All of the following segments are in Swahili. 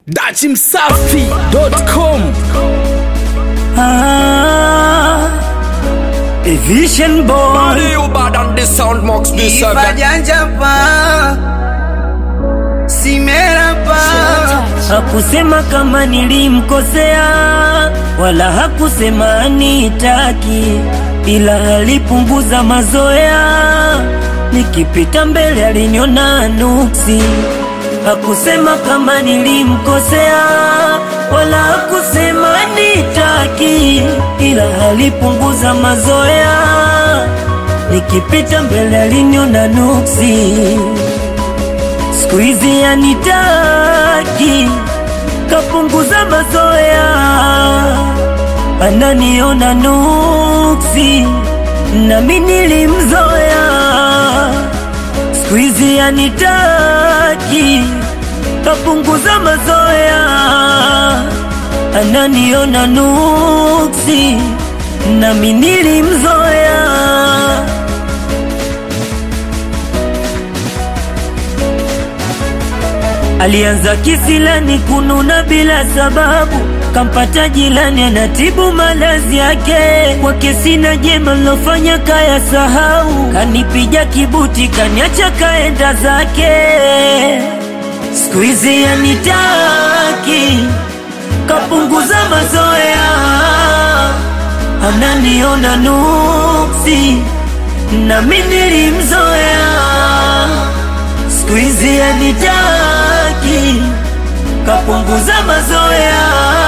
dachimsafi.com Ah, a vision boy. Body you bad and the sound mocks me seven. Ifajanja pa Simera pa Hakusema kama nilimkosea, wala hakusema anitaki, ila alipunguza mazoea. Nikipita mbele aliniona nuksi. Hakusema kama nilimkosea, wala hakusema anitaki, ila alipunguza mazoea. Nikipita mbele aliniona nuksi siku hizi anitaki, kapunguza mazoea, ananiona nuksi, nami nilimzoea. Siku hizi anitaki, kapunguza mazoea, ananiona nuksi, nami nilimzoea. Alianza kisilani kununa bila sababu, kampata jilani anatibu malazi yake. Kwake sina jema lofanya kaya sahau, kanipija kibuti kaniacha kaenda zake. Siku hizi anitaki, kapunguza mazoea, ananiona nuksi, nami nilimzoea siku hizi anitaki, kapunguza mazoea,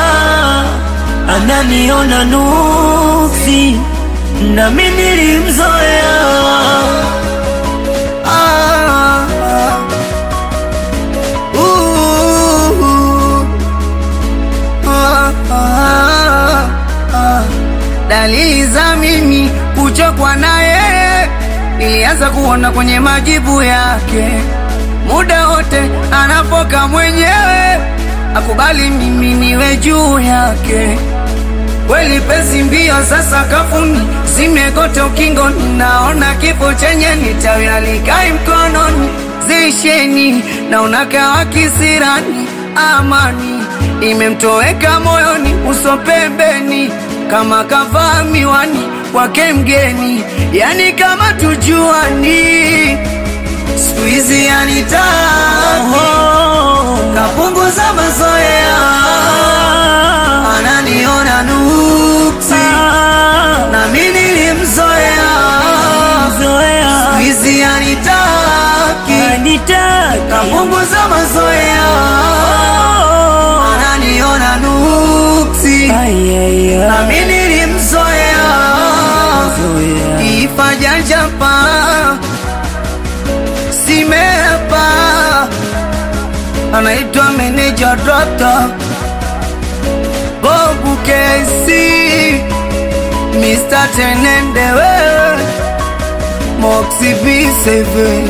ananiona nuksi, nami nilimzoea. ah, ah. Uh, ah, ah, ah. Dalili za mimi kuchokwa naye nilianza kuona kwenye majibu yake, muda wote anapoka mwenyewe akubali mimi niwe juu yake. Kweli pesi mbio sasa kafuni zimegota ukingoni, naona kifo chenye nitawi alikai mkononi. Zisheni naona kawa kisirani, amani imemtoweka moyoni, uso pembeni kama kavaa miwani kwake mgeni, yani kama tujuani. Siku hizi anitaki, Oh, kapunguza mazoea, ananiona nuksi ah, nami nilimzoea, zoea, hizi anitaki, anitaki, kapunguza mazoea, oh, ananiona nuksi, ay, ay, ay, nami nilimzoea, zoea. ifajanjapa simepa, anaitwa meneja Dota Bobu Kesi, Mr. Tenende wewe Moxie B7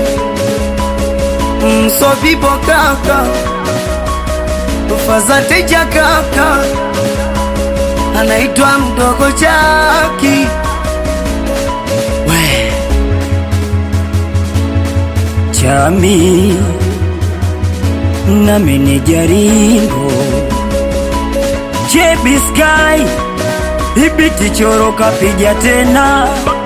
Mso vipo kaka Tufaza teja kaka Anaitwa mdogo Jaki We Chami na meneja Ringo Chebi Sky Ibiti choro kapija tena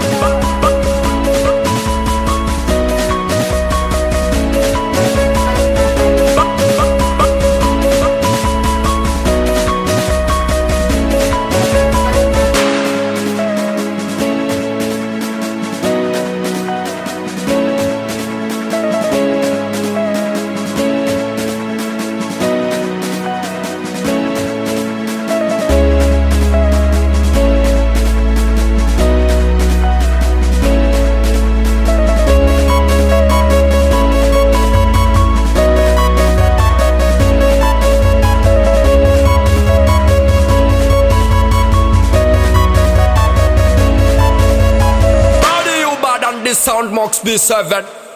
Body you bad and the sound mocks me seven.